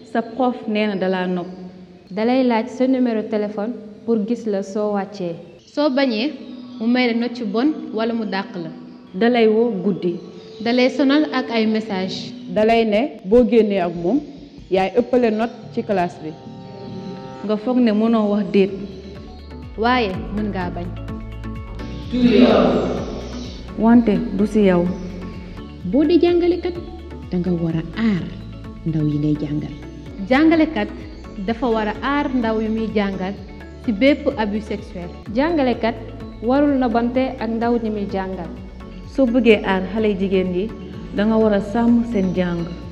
sa prof nee na dalaa nopp dalay laaj sa numéro téléphone pour gis la soo wàccee soo bañee mu may la note yu bon wala mu dàq la dalay woo guddi dalay sonal ak ay message dalay ne boo génnee ak moom yaay ëppale note ci classe bi nga foog ne mënoo wax déet waaye mën ngaa bañ wante du ci yow boo dee jàngalekat danga war a aar ndaw yi ngay jàngal jàngalekat dafa war a aar ndaw yu muy jàngal ci bépp abus sexuel jàngalekat warul nobante ak ndaw ñi muy jàngal soo bëggee aar xale jigéen yi danga war a sàmm seen jàng